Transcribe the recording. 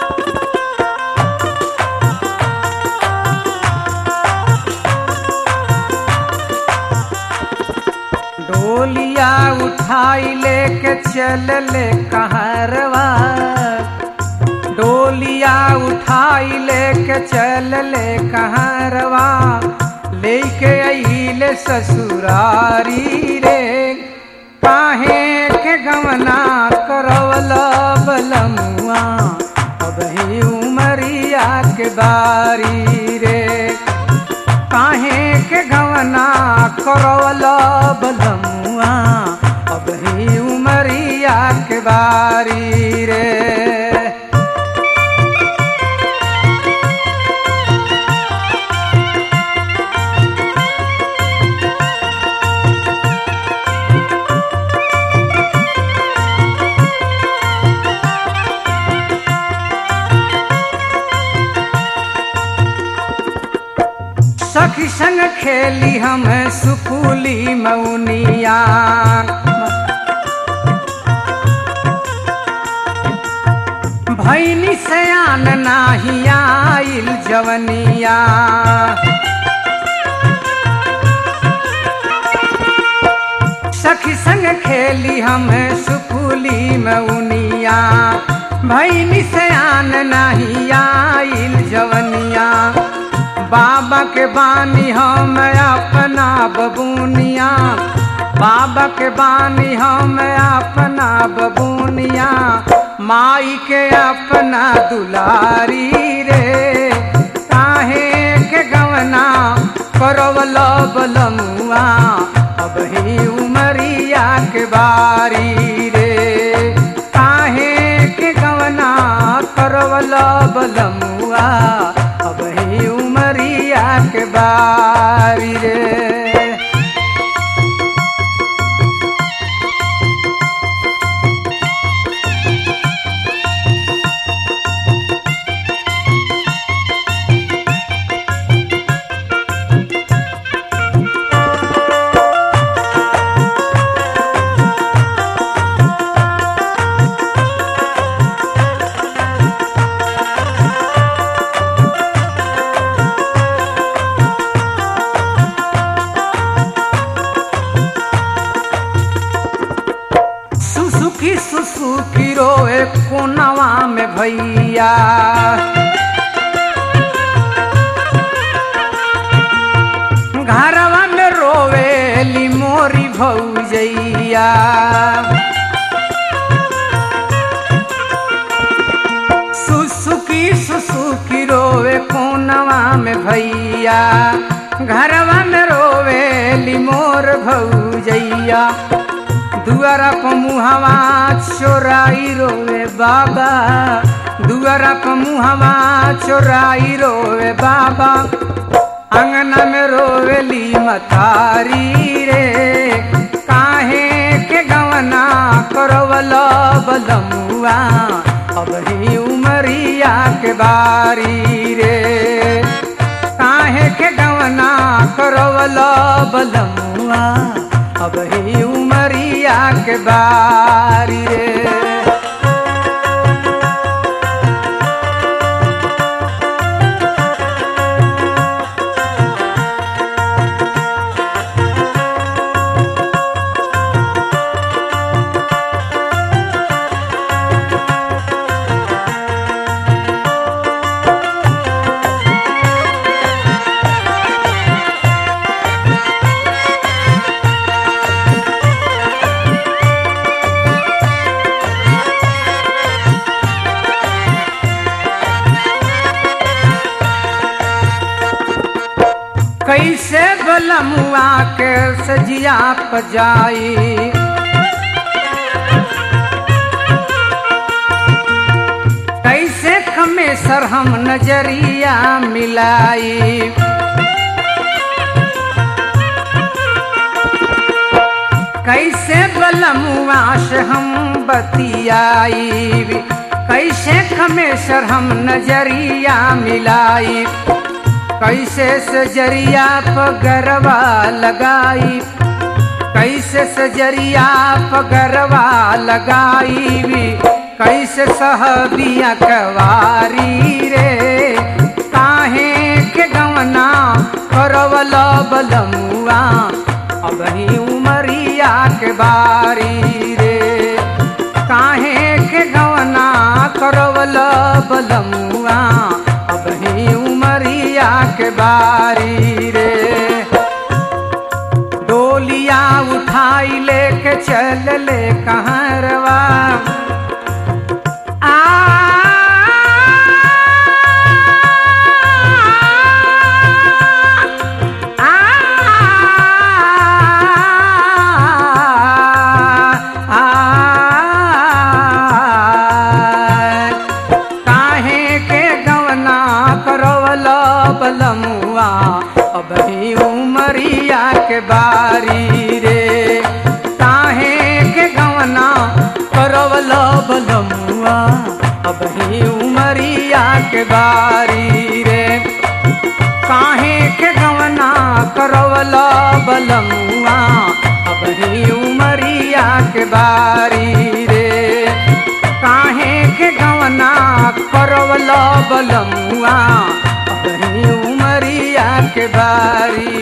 डोलिया उठाई लेके चल ले कहरवा डोलिया उठाई लेके चल ले कहरवा लेके अइले ससुरारी रे काहे के गवना करवल बलमुआ अब ही उमरिया के बारी रे काहे के गवना करवल बलमुआ अब ही उमरिया के बारी रे सखी संग खेली हम सुकुली मौनिया भैनी सयान नाही आइल जवनिया सखी संग खेली हम सुकुली मौनिया भैनी सयान नाही आइल जवनिया बाबा के बानी हम अपना बबूनिया बाबा के बानी हम अपना बबूनिया माई के अपना दुलारी रे काहे के गवना करवल बलमुआ अब ही उमरिया के बारी रे काहे के गवना करवल बलमुआ अब ही उमरिया के बारी रे सुसुकी सुसुकी रोए कोनवा में भैया घरवा में रोवेली मोरी भौजैया सुसुकी सुसुकी रोवे कोनवा में भैया घरवा में रोवेली मोर भौजैया दुआरा प मुहवा चोराई रोवे बाबा दुआरा प मुहवा चोराई रोवे बाबा अंगना में रोवेली मतारी रे काहे के गवना करवल बलमुआ अब ही उमरिया के बारी रे काहे के गवना करवल बलमुआ अब ही उमरिया के बारी रे कैसे बलमुआ के सजिया पजाई कैसे खमेसर हम नजरिया मिलाई कैसे बलमुआ से हम बतियाई कैसे खमेसर हम नजरिया मिलाई कैसे सजरिया पगरवा लगाई कैसे सजरिया पगरवा लगाई कैसे सहबिया कवारी रे काहे के गवना करवल बलमुआ अब ही उमरिया के बारी रे काहे के गवना करवल बलमुआ अब ही उमरिया के बारी रे डोलिया उठाई लेके चल ले कहरवा आ काहे के गवना करवल बलमुआ अब ही उमरिया के बारी रे काहे के गवना करवल बलमुआ अब ही उमरिया के बारी रे काहे के गवना करवल बलमुआ अब ही उमरिया के बारी रे काहे के गवना करवल बलमुआ अब ही उमरिया के बारी